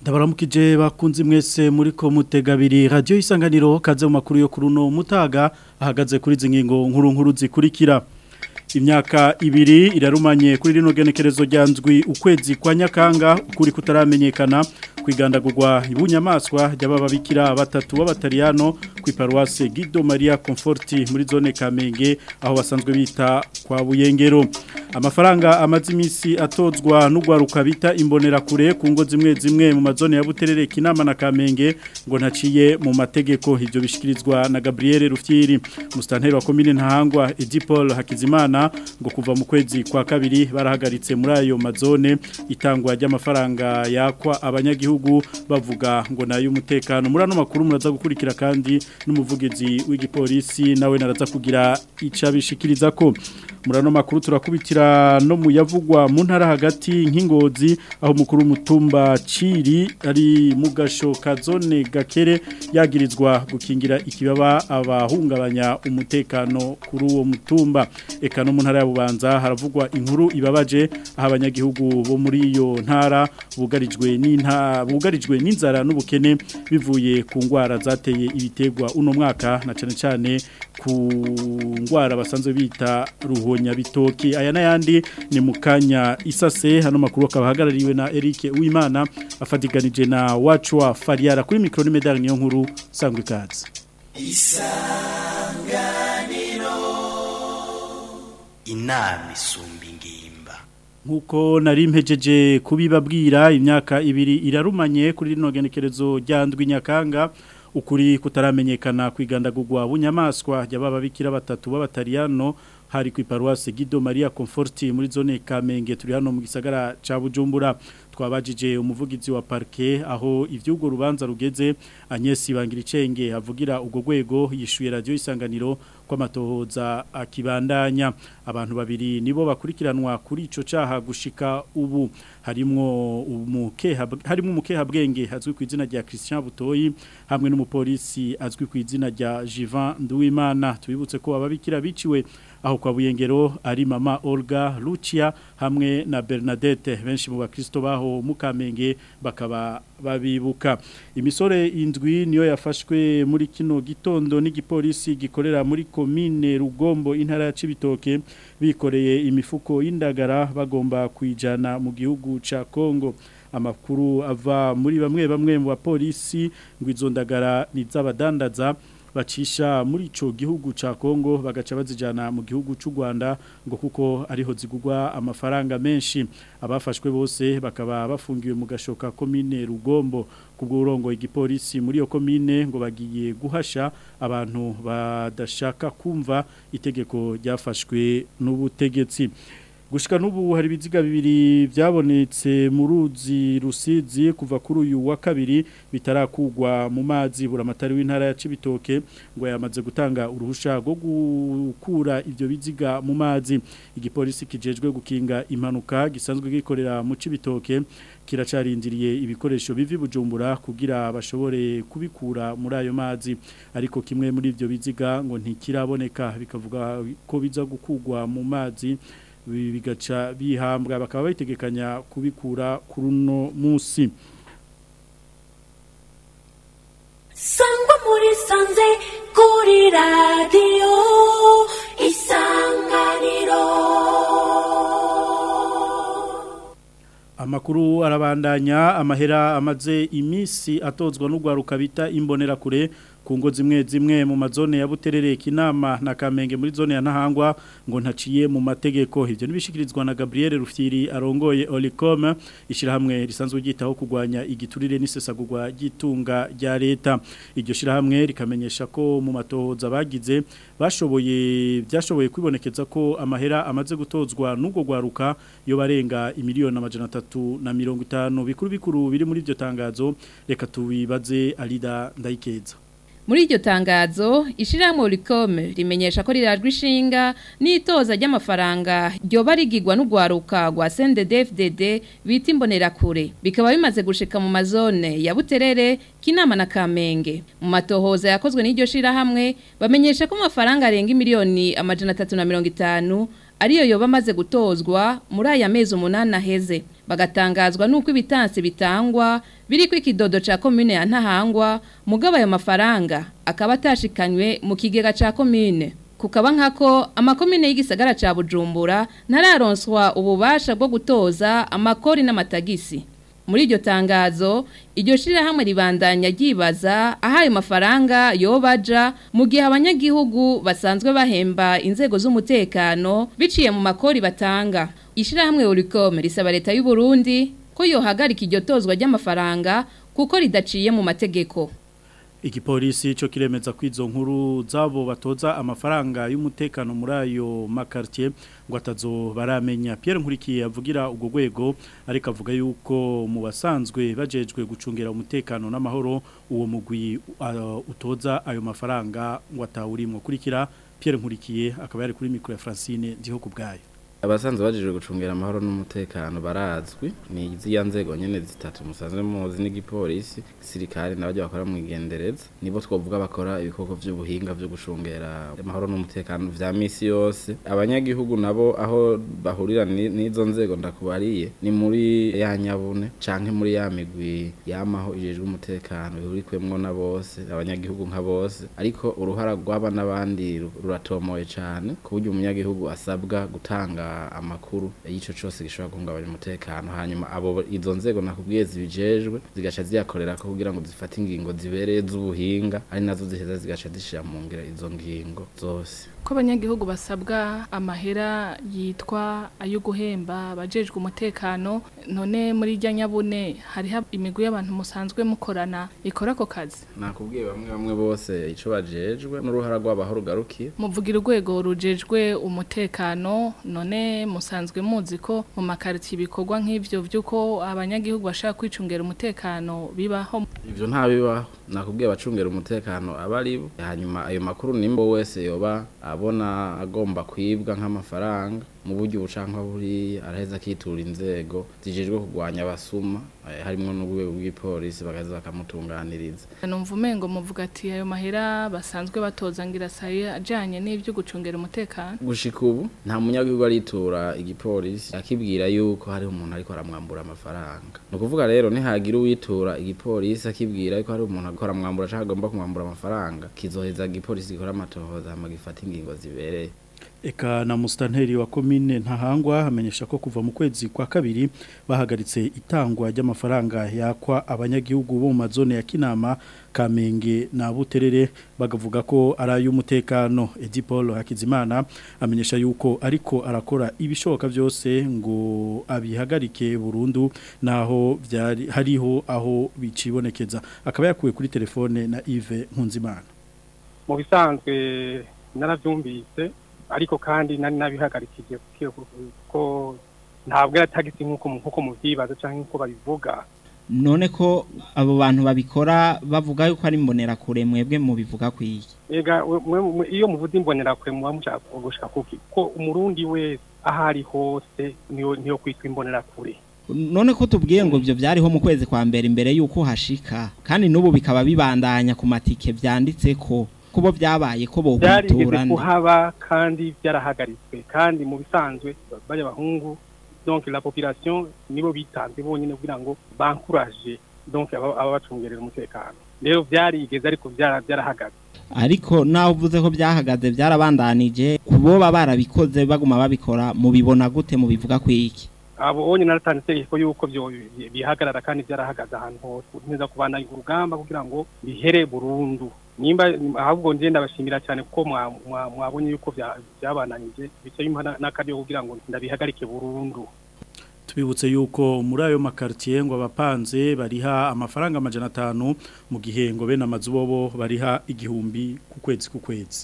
Ndabaramukije bakunzi mwese muri ko mutegabiri radio isanganiro kaze mu makuru yo kuruno mutaga ahagaze kuri zingingo nkuru nkuru zikurikira imyaka ibiri irarumanye kuri rino genekerezo ryanzwi ukwezi kwa nyakanga ukuri kutaramenyekana kwigandagurwa ibunyamaswa ry'abababikira batatu b'abatariyano ku iparuwase Guido Maria Conforti muri zone Kamenge aho basanzwe bita kwa Buyengero amafaranga amaze imisi atozwa n'ugwaruka bita imbonera kure ku ngo zimwe zimwe mu mazone ya Buterere Kinama na Kamenge ngo ntaciye mu mategeko ivyo bishikirizwa na Gabriel Rufyiri mustanteri wa commune Ntahangwa Edipol Hakizimana ngo kuva mu kwezi kwa kabiri barahagaritse muri ayo mazone itangwa ry'amafaranga yakwa abanyagihugu bavuga ngo nayo umutekano muri ano makuru muraza gukurikira kandi n'umuvugizi w'igipolisi nawe naraza kugira icabishikiriza ko muri ano makuru turakubitira no mu yavugwa mu ntara hagati nk'ingozi aho umukuru w'umutumba ciri ari mu gasho ka zone gakere yagirizwa gukingira ikibaba abahungabanya umutekano kuri uwo mutumba eka no mu ntara ya bubanza haravugwa inkuru ibabaje aho abanyagihugu bo muri iyo ntara bugarijwe n'inta bugarijwe n'inzara n'ubukene bivuye ku ngwara zateye ibitegwa uno mwaka na cyane cyane ku ngwara basanzwe bita ruhonya bitoki aya n'ayandi ni mu kanya isase hano makuru akaba ahagarariwe na Eric Uwimana afatiganije na wacu wa Fariara kuri micro ni medal niyo nkuru sangwe ikaze isanganiro inama isumba ingimba nkuko nari mpejeje kubibabwira imyaka ibiri irarumanye kuri rino genekerezo ryandwi nyakanga ukuri kutaramenyekana kwigandagurwa bunyamaswa y'abababikira batatu b'abatariyano hari ku iparuwase Guido Maria Conforti muri zone Kamenge turi hano mu gisagara ca Bujumbura twabajije umuvugizi wa parke aho ivyugo rubanza rugeze Agnes Bangiricenge avugira ubwo gwego yishuye radio isanganiro kw'amatohoza akibandanya abantu babiri nibo bakurikiranwa kuri ico caha gushika ubu harimwo umukeha harimo umukeha bwenge hazwi ku izina rya Christian Butoyi hamwe n'umupolisi azwi ku izina rya Jivan Nduwimana tubibutse ko ababikira biciwe aho kwa buyengero ari mama Olga Lucia hamwe na Bernadette benshi mu bakristo baho mukamenge bakaba babibuka imisore indwi niyo yafashwe muri kino gitondo n'igipolisi gikorera muri komine Rugombo intara ya Cibitoke bikoreye imifuko y'indagara bagomba kwijana mu gihugu ca Kongo amakuru ava muri bamwe bamwe mu bapolisi ngo izo ndagara ni z'abadandaza bacisha muri ico gihugu ca Kongo bagaca bazijana mu gihugu c'u Rwanda ngo kuko ariho zigugwa amafaranga menshi abafashwe bose bakaba bafungiwe mu gashoka komine Rugombo kubwo urongo igipolisi muri iyo komine ngo bagiye guhasha abantu badashaka kumva itegeko ryafashwe n'ubutegetsi gushika n'ubu hari ibiziga bibiri byabonetse mu ruzi rusizi kuva kuri uyu wa kabiri bitarakugwa mu mazi buramatari w'intara ya Cibitoke ngo yamaze gutanga uruhusha rwo gukura ibyo biziga mu mazi igipolisi kijejwe gukinga impanuka gisanzwe gikorera mu Cibitoke kiracarindiriye ibikoresho bivi bujumbura kugira bashobore kubikura muri ayo mazi ariko kimwe muri ibyo biziga ngo ntikiraboneka bikavuga ko biza gukugwa mu mazi bigaca bihambwa bakaba bayitegekanya kubikura kuri uno munsi sangwa muri sanze kuri radiyo isanganiro amakuru arabandanya amahera amaze iminsi atozwa n'urwaruka bita imbonerakure ku ngo zimwe zimwe mu mazone ya Buterere Kinama na Kamenge muri zone ya Ntahangwa ngo ntaciye mu mategeko ivyo nibishikirizwa na Gabriel Rufyiri arongoye Olicom ishirahamwe risanzwe ryitaho kugwanya igiturire n'isesagurwa gitunga rya leta iryo shirahamwe rikamenyesha ko mu matohoza bagize bashoboye byashoboye kwibonekeza ko amahera amaze gutozwa n'ubwo gwaruka yo barenga imiliyoni amajana atatu na mirongo itanu bikuru bikuru biri muri iryo tangazo reka tubibaze Alida Ndayikeza Muri iryo tangazo, ishirahamwe Oricom rimenyesha ko rirajwe ishinga n'itoza ry'amafaranga ryoba rigirwa n'ugwaruka rwa CNDD-FDD bita imbonerakure. Bikaba bimaze gushika mu mazone ya Buterere, Kinama na Kamenge. Mu matohoza yakozwe n'iryo shirahamwe, bamenyesha ko amafaranga arenga miliyoni amajana 350 ariyo yoba amaze gutozwa muri aya mezi umunani aheze bagatangazwa nuko ibitansi bitangwa biri ku ikidodo ca commune ya Ntahangwa mugabo ayo mafaranga akaba atashikanywe mu kigega ca commune kukaba nkako amakomine y'igisagara ca Bujumbura ntararonswa ububasha bwo gutoza amakori n'amatagisi muri iryo tangazo iryo shirahamwe ribandanya ryibaza aho ayo mafaranga yobaja mu gihe abanyagihugu basanzwe bahemba inzego z'umutekano biciye mu makori batanga ishirahamwe Uricom risaba leta y'u Burundi ko yohagarika iryo tozwa ry'amafaranga kuko ridaciye mu mategeko Igipolisi cyo kiremeza ko izo nkuru zabo batoza amafaranga y'umutekano muri ayo makartie ngo atazo baramenya Pierre Nkurikiye avugira ubwo rwego ariko avuga yuko mu basanzwe bajejwe gucungira umutekano n'amahoro uwo mugwi uh, utoza ayo mafaranga ngo atawurimo kurikira Pierre Nkurikiye akaba yari kuri micro ya Francine ndiho kubgayo abasanzwe bajejwe gucungira amahoro n'umutekano barazwi ni iziya nzego nyene zitatu musanzwe muzi n'igipolisi gisirikare n'abajya bakora mu igendereza nibo twovuga bakora ibikoko vy'ubuhinga vyo gucungera amahoro n'umutekano vya misi yose abanyagihugu nabo aho bahurira n'izo nzego ndakubariye ni muri ya nyabune canke muri ya migwi yamaho ijejwe umutekano bihurikwemwo na bose abanyagihugu nka bose ariko uruhara rw'aba n'abandi ruratomoye cane ku buryo umunyagihugu asabwa gutanga amakuru y'ico cose gishobora guhungabanya umutekano hanyuma abo izo nzego nakubwiye zibijejwe zigaca ziyakorera ko kugira ngo zifate ingingo zibereye z'ubuhinga ari nazo ziheza zigaca zishira mu ngira izo ngingo zose ko abanyagihugu basabwa amahera yitwa ayo guhemba abajejwe umutekano none muri irya nyabune hariho imigwi y'abantu musanzwe mukorana ikora ako kazi nakubwiye bamwe bamwe bose ico bajejwe n'uruhara rw'abaho rugarukiye muvugira urwego rujejwe umutekano none musanzwe muzi ko mu makaritsiye ibikorwa nk'ivyo vy'uko abanyagihugu bashaka kwicungera umutekano bibaho ivyo nta bibaho nakubwiye abacungera umutekano aba ari bo hanyuma ayo makuru nimbo wese yoba abona agomba kwibwa nk'amafaranga mu buryo bucanka buri araheza akitura inzego zijejwe kurwanya abasuma harimwo n'urwego rw'ipolisi bakaza bakamutunganiriza numva umengo muvuga ati ayo mahera basanzwe batoza ngira saye ajanye n'ivyo gucungera umutekano gushika ubu nta munyagihugu aritura igipolisi akibwira yuko hariho umuntu ariko aramwambura amafaranga ni ukuvuga rero nihagira uwitura igipolisi akibwira yuko hari umuntu ariko aramwambura canke agomba kumwambura amafaranga kizoheza igipolisi gikora amatohoza hama gifata ingingo zibereye Eka na mustanteri wa komine ntahangwa amenyesha ko kuva mu kwezi kwa kabiri bahagaritse itangwa ry'amafaranga yakwa abanyagihugu bo mu mazone ya Kinama Kamenge na Buterere bagavuga ko ari ay'umutekano Edipol Hakizimana amenyesha yuko ariko arakora ibishoboka byose ngo abihagarike burundu naho byari hariho aho bicibonekeza akaba yakuwe kuri telefone na Yves Nkunzimana mu bisanzwe naravyumvise ariko kandi nari nabihagarikije ko ntabwo yatagisi nk'uko nk'uko muvyibaza canke nk'uko babivuga none ko abo bantu babikora bavuga yuko ari mbonera kure mwebwe mu bivuga kwiye ega iyo muvuze imbonera kure muba mushaka gushika kuki ko umurundi wese ahari hose niyo niyo kwitwa imbonera kure none ko tubwiye ngo ibyo byariho mu kwezi kwa mbere imbere yuko hashika kandi n'ubu bikaba bibandanya ku matike vyanditse ko kubo byabaye ko byarigeze bohuturana kuhaba kandi byarahagaritswe kandi mu bisanzwe bajya abahungu donc la population nibo bitanze bonyine kugira ngo bankuraje donc ababacungerera umutekano rero byarigeze ariko byarahagaze ariko naho uvuze ko byahagaze byarabandanije kuboba barabikoze baguma babikora mubibona gute mubivuga kwiki abo onye naratanze itegeko yuko byo bihagarara kandi byarahagaze ahantu hose neza kubandanya urugamba kugira ngo bihere burundu nimba ahubwo nje ndabashimira cyane kuko mwabonye yuko byabananije bicaye impana n'akaryo kugira ngo ndabihagarike burundu tubibutse yuko muri ayo makartier ngo abapanze bariha amafaranga amajana atanu mu gihe ngo bene amazu bobo bariha igihumbi ku kwezi ku kwezi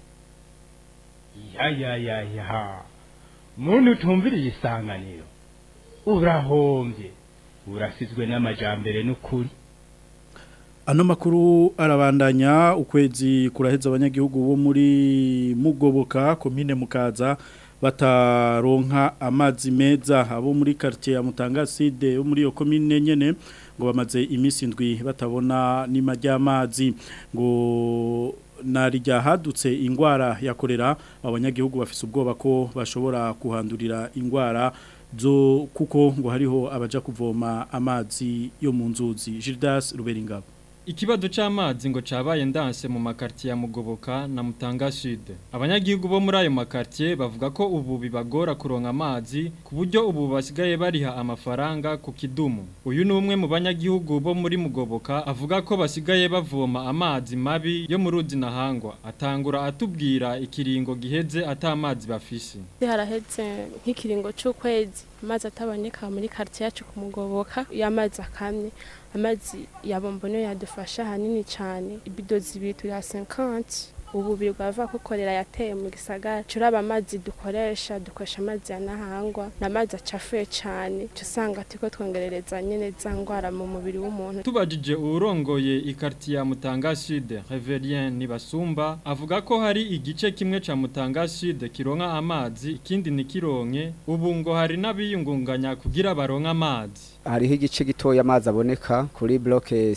ya ya ya ya muntu utumviriye isanganiro urahombye urasizwe n'amajambere n'ukuri Ano makuru arabandanya ukwezi kuraheza abanyagihugu bo muri Mugoboka komine Mukaza bataronka amazi meza abo muri quartier ya Mutangaside yo muri yo komine nyene ngo bamaze imisi ndwi batabona nima ry'amazi ngo narijya hadutse ingwara yakorera abanyagihugu bafise ubwoba ko bashobora kuhandurira ingwara zo kuko ngo hariho abaja kuvoma amazi yo mu nzuzi Gildas Ruberingabo Ikibazo c'amazi ngo cabaye ndanse mu makartier ya Mugoboka na Mutanga Sud. Abanyagihugu bo muri ayo makartier bavuga ko ubu bibagora kuronka amazi ku buryo ubu basigaye bariha amafaranga ku kidumu. Uyu ni umwe mu banyagihugu bo muri Mugoboka avuga ko basigaye bavoma amazi mabi yo mu ruzi nahangwa. Atangura atubwira ikiringo giheze ata amazi bafise. haraheze nk'ikiringo c'ukwezi amazi ataboneka muri quartier yacu ku Mugoboka y'amazi akamye amazi ya bombono yadufasha hanini cyane ibido zibiri turi ya 50 ubu birwava kukorera yateye mu gisagara curaba amazi dukoresha dukoresha amazi ya nahangwa n'amazi acafuye cyane usanga turiko twongerereza nyene za ngwara mu mubiri w'umuntu Tubajije urongoye ikarti ya Mutanga Sud Reverien Nibasumba avuga ko hari igice kimwe ca Mutanga Sud kironka amazi ikindi nikironke ubu ngo hari nabiyungunganya kugira baronka amazi hariho igice gitoya amazi aboneka kuri bloke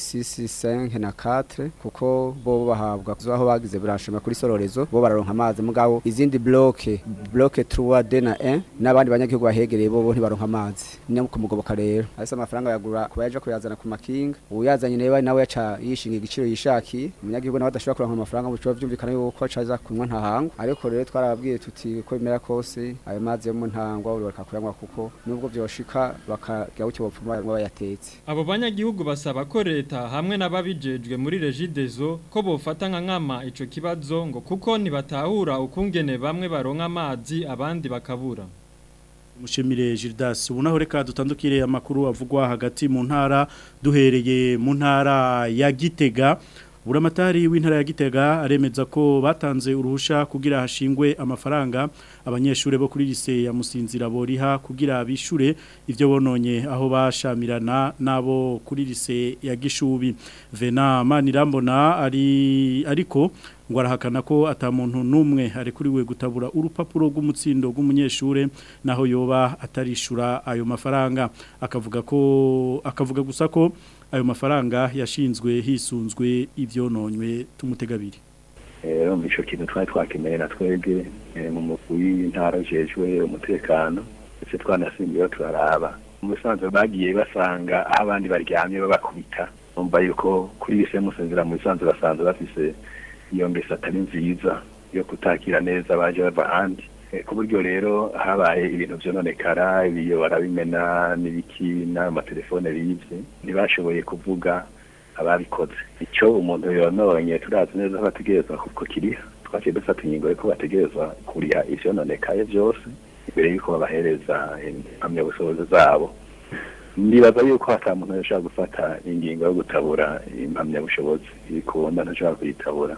6 na 4 kuko bo bahabwa aho bagize branchement kuri sororezo bo bararonka amazi mugabo izindi bloke bloke 3 D na 1 n'abandi banyagihugu bahegereye bo bo ntibaronka amazi ni ku mugoboka rero asa amafaranga yagura kuba yaje kuyazana ku makinga uyazanye nawe nawe yaca yishinga igiciro yishakiye umunyagihugu nawe adashobora kuronka amafaranga mu cyo byumvikana yuko acaza kunywa ntahangwa ariko rero twarababwiye tuti ko bimera kose ayo mazi yo mu ntangwa buri bakakuyanywa kuko nubwo byoshika bakagira ucyo bapfuma bayatetse Abo banyagihugu basaba ko leta hamwe n'ababijejwe muri Regideso ko bofata nka nkama ico kibazo ngo kuko nibatahura ukungene bamwe baronka amazi abandi bakabura. Mushimire Gildas ubunaho reka dutandukire amakuru avugwa hagati mu ntara duhereye mu ntara ya Gitega Buramatari w'intara ya Gitega aremeza ko batanze uruhusha kugira hashingwe amafaranga abanyeshure bo kuri lise ya Musinzira boriha kugira bishure ivyo bononye aho bashamirana nabo kuri lise ya Gishubi Vena Manirambona ari ariko ngo arahakana ko atamuntu numwe ari kuri we gutabura urupapuro rw'umutsindo rw'umunyeshure naho yoba atarishura ayo mafaranga akavuga ko akavuga gusa ko ayo mafaranga yashinzwe hisunzwe ivyononywe tumutegabiri rero mu ico kintu twari twakeneye na twebwe mu mugwi w'intara ujejwe umutekano ndetse twanasimbiyeho turaraba mu bisanzwe bagiye basanga aho abandi baryamye babakubita numva yuko kuri bise musinzira mu bisanzwe basanzwe bafise iyo ngeso atari nziza yo kutakira neza baje bava ahandi ku buryo rero habaye ibintu vyononekara ibiyo barabimena n'ibiki n'amatelefone bivye ntibashoboye kuvuga ababikoze icyo umuntu yononye turazi neza ko bategerezwa kuko kiriha twaciye dufata ingingo yuko bategerezwa kuriha ivyononekaye vyose imbere yuko babahereza impamyabushobozi zabo ndibaza yuko hata muntu yashobora gufata ingingo yo gutabura impamyabushobozi ibikunda ntashobora kuyitabura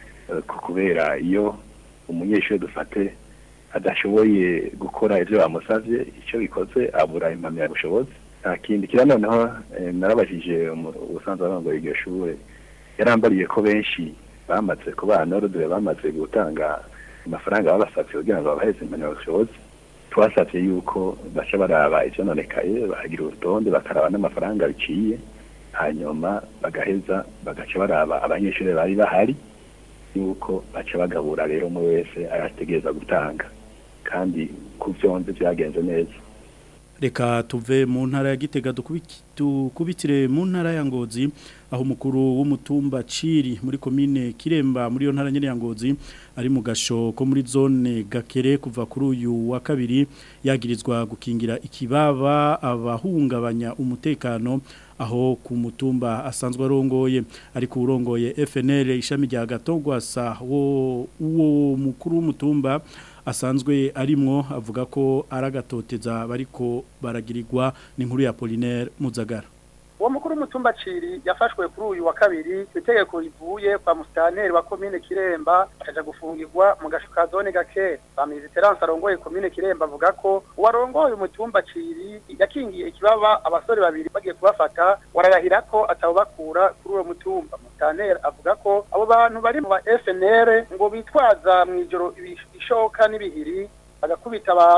kubera iyo umunyeshuri dufate adashoboye gukora ibyo bamusavye icyo bikoze abura impamyabushobozi nta kindi kira noneho narabajije ubusanzwe arongoye iryo shure yarambariye ko benshi bamaze kubana n'urudure bamaze gutanga amafaranga babasavye kugira ngo babaheze impamyabushobozi twasavye yuko baca baraba ivyononekaye bahagira urutonde bakaraba n'amafaranga biciye hanyuma bagaheza bagaca baraba abanyeshuri bari bahari yuko baca bagabura rero umwe wese arategereza gutanga kandi ku vyonze vyagenze neza reka tuve mu ntara ya Gitega dukubitire mu ntara ya Ngozi aho umukuru w'umutumba Ciri muri komine Kiremba muri yo ntara nyene ya Ngozi ari mu gasho ko muri zone Gakere kuva kuri uyu wa kabiri yagirizwa gukingira ikibaba abahungabanya umutekano aho ku mutumba asanzwe arongoye ariko urongoye FNL ishami rya Gatogwasa wo uwo mukuru w'umutumba asanzwe arimwo avuga ko aragatoteza bariko baragirirwa n'inkuru ya Polinaire Muzagara uwo mukuru w'umutumba ciri yafashwe kuri uyu wa kabiri itegeko rivuye kwa musitanteri wa komine kiremba akaja gufungirwa mu gasho ka zone gake bamizi terance arongoye komine kiremba avuga ko uwarongoye umutumba ciri yakingiye ikibaba abasore babiri bagiye kubafata wararahira ko atawubakura kuri uwo mutumba musitanteri avuga ko abo bantu bari mu ba FNL ngo bitwaza mu ijoro ibishoka n'ibihiri bagakubita abantu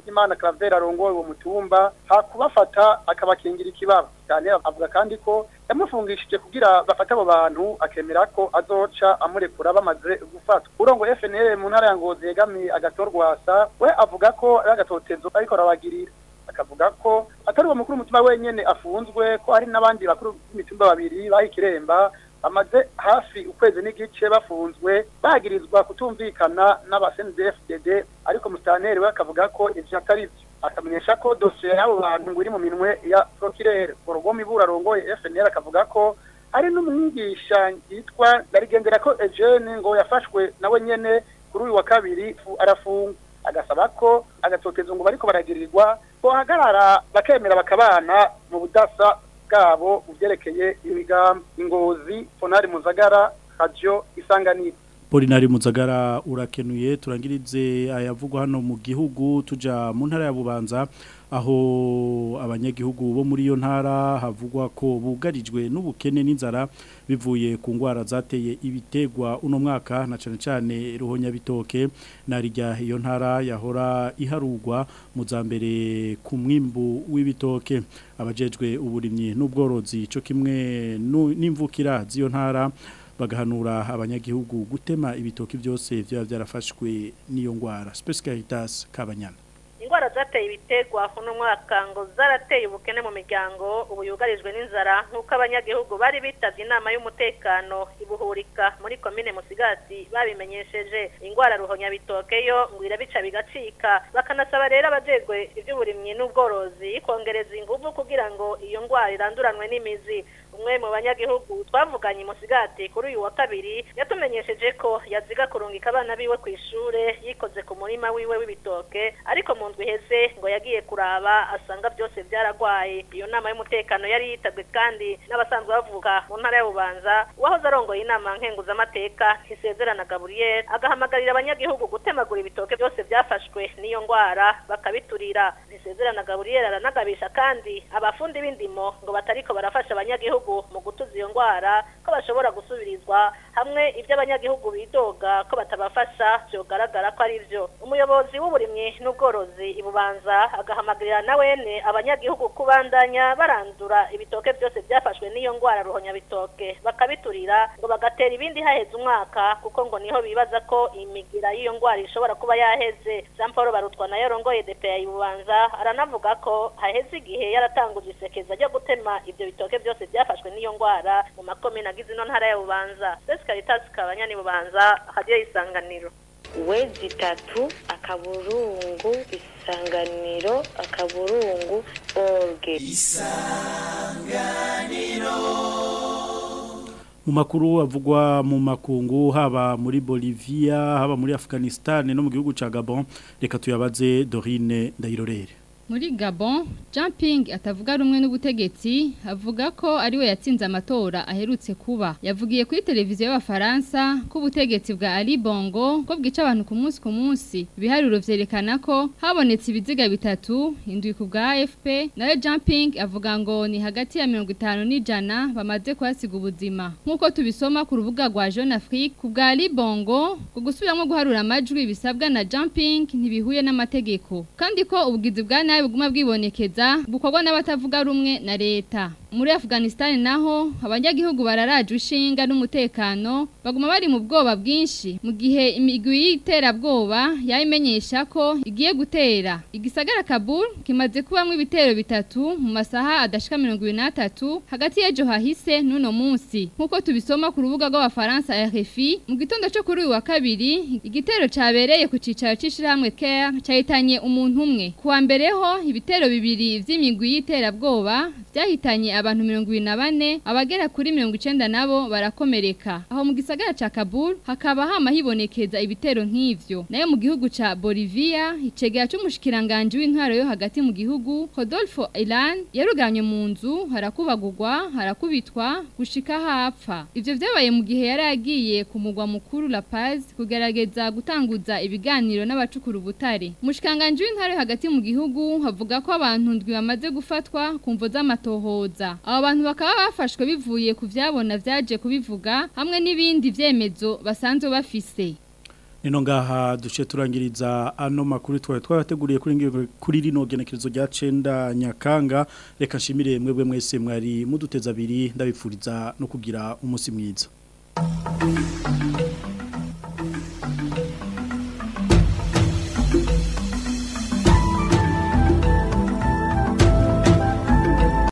Imana Claver arongoye uwo mutumba hakubafata akabakingira ikibaba cyane avuga kandi ko yamufungishije kugira bafate abo bantu akemera ko azoca amurekura bamaze gufatwa urongo FNL mu ntara ya Ngozi yegamiye agatorwasa we avuga ko ari agatotezo ariko arabagirira akavuga ko atari uwo mukuru umutima wenyene afunzwe ko hari n'abandi bakuru b'imitumba babiri bahikiremba bamaze hafi ukwezi n'igice bafunzwe bagirizwa kutumvikana n'abasendefdd ariko mustaneri we akavuga ko ivyo atari vyo akamenyesha ko dosiye y'abo bantu ngo iri mu minwe ya prokirere urugomi ibura arongoye FNL akavuga ko hari n'umwigisha yitwa ndarigendera ko Eugene ngo yafashwe nawe nyene kuri uyu wa kabiri arafungwa agasaba ko agatotezo ngo bariko baragirirwa bohagarara bakemera bakabana mu budasa bwabo mu byerekeye imigambi ingozi fonari muzagara radio isanganiro Polinari Muzagara urakenuye turangirize ayavugwa hano mu gihugu tuja mu ntara ya Bubanza aho abanyagihugu bo muri iyo ntara havugwa ko bugarijwe n'ubukene n'inzara bivuye ku ngwara zateye ibitegwa uno mwaka na cane cane ruhonya bitoke narijya iyo ntara yahora iharugwa mu zambere ku mwimbu w'ibitoke abajejwe uburimyi n'ubworozi cyo kimwe n'imvukira z'iyo ntara bagahanura abanyagihugu gutema ibitoki byose byaba byarafashwe n'iyo ngwara Space Caritas Kabanyana ingwara zateye ibitegwa kuno mwaka ngo zarateye ubukene mu miryango ubu yugarijwe n'inzara nk'uko abanyagihugu bari bitavye inama y'umutekano ibuhurika muri komine musigati babimenyesheje ingwara ruhonya bitokeyo ngo irabica bigacika bakanasaba rero abajejwe ivy'uburimyi n'ubworozi kongereza inguvu kugira ngo iyo ngwara iranduranwe n'imizi umwe mu banyagihugu twavuganye musigati kuri uyu wa kabiri yatumenyesheje ko yaziga kurungika abana biwe ku ishure yikoze ku murima wiwe w'ibitoke ariko mu ndwi iheze ngo yagiye kuraba asanga byose byaragwaye iyo nama y'umutekano yari yitabwe kandi n'abasanzwe bavuga mu ntara y'ububanza uwahoze arongoye inama nkenguzamateka ntisezerana gaburiyeri agahamagarira abanyagihugu gutemagura ibitoke byose byafashwe n'iyo ngwara bakabiturira ntisezerana gaburiyeri aranagabisha kandi abafundi b'indimo ngo batariko barafasha abanyagihugu mu gutuza iyo ngwara ko bashobora gusubirizwa hamwe ibyo abanyagihugu bidoga ko batabafasha byogaragara ko ari byo umuyobozi w'uburimyi n'ubworozi ibubanza agahamagarira na wene abanyagihugu kubandanya barandura ibitoke byose byafashwe n'iyo ngwara ruhonya bitoke bakabiturira ngo bagatera ibindi haheze umwaka kuko ngo niho bibaza ko imigira y'iyo ngwara ishobora kuba yaheze Jean Paul Barutwa nayo rongoye DPA ibubanza aranavuga ko haheze igihe yaratanguje isekeza ryo gutema ibyo bitoke byose byafashwe n'iyo ngwara mu makomine agize ino ntara ya Bubanza Spes Caritas kabanyani Bubanza hadiyo isanganiro wezi itatu akaburungu isanganiro akaburungu orge isanganiro mu makuru avugwa mu makungu haba muri Bolivia haba muri Afghanistan no mu gihugu ca Gabon reka tuyabaze Dorine Ndayirorere muri Gabon Jumping atavuga rumwe n'ubutegetsi avuga ko ari we yatsinze amatora aherutse kuba yavugiye kuri televiziyo y'abafaransa ko ubutegetsi bwa Ali Bongo ko bwica abantu ku munsi ku munsi ibiharuro vyerekana ko habonetse ibiziga bitatu indwi ku bwa AFP nawe Jumping avuga ngo ni hagati ya 50 n'ijana bamaze kwasiga ubuzima nkuko tubisoma ku rubuga rwa Jeune Afrique ku bwa Ali Bongo ku gusubiramo guharura amajwi bisabwa na Jumping ntibihuye n'amategeko kandi ko ubugizi bwa nabi buguma bwibonekeza bukorwa n'abatavuga rumwe na leta muri Afghanistan naho abanyagihugu bararaje ushinga n'umutekano baguma bari mu bwoba bwinshi mu gihe imigwi y'iterabwoba yayimenyesha ko igiye gutera igisagara Kabul kimaze kubamwe ibitero bitatu mu masaha adashika 23 hagati y'ejo hahise n'uno munsi nkuko tubisoma ku rubuga rw'abafaransa RFI mu gitondo cyo kuri uyu wa kabiri igitero cabereye ku cicaro c'ishirahamwe Care cyahitanye umuntu umwe kuwa mbere ho ibitero bibiri vy'imigwi y'iterabwoba byahitanye abantu 24 abagera kuri 90 nabo barakomereka aho mu gisagara ca Kabul hakaba hama hibonekeza ibitero nk'ivyo nayo mu gihugu ca Bolivia icegera c'umushikiranganje w'intwaro yo hagati mu gihugu Rodolfo Ilan yaruganye mu nzu harakubagurwa harakubitwa gushika hapfa ivyo vyabaye mu gihe yari agiye ku mugwa mukuru La Paz kugerageza gutanguza ibiganiro n'abacukura ubutare umushikiranganje w'intwaro yo hagati mu gihugu havuga ko abantu ndwi bamaze gufatwa kumvo z'amatohoza abo bantu bakaba bafashwe bivuye ku vyabona vyaje kubivuga hamwe n'ibindi vyemezo basanzwe bafise Nino ngaha duce turangiriza ano makuru twari twarateguriye kuri ngi- kuri rino genekerezo rya cenda nyakanga reka nshimire mwebwe mwese mwari muduteza abiri ndabipfuriza no kugira umunsi mwiza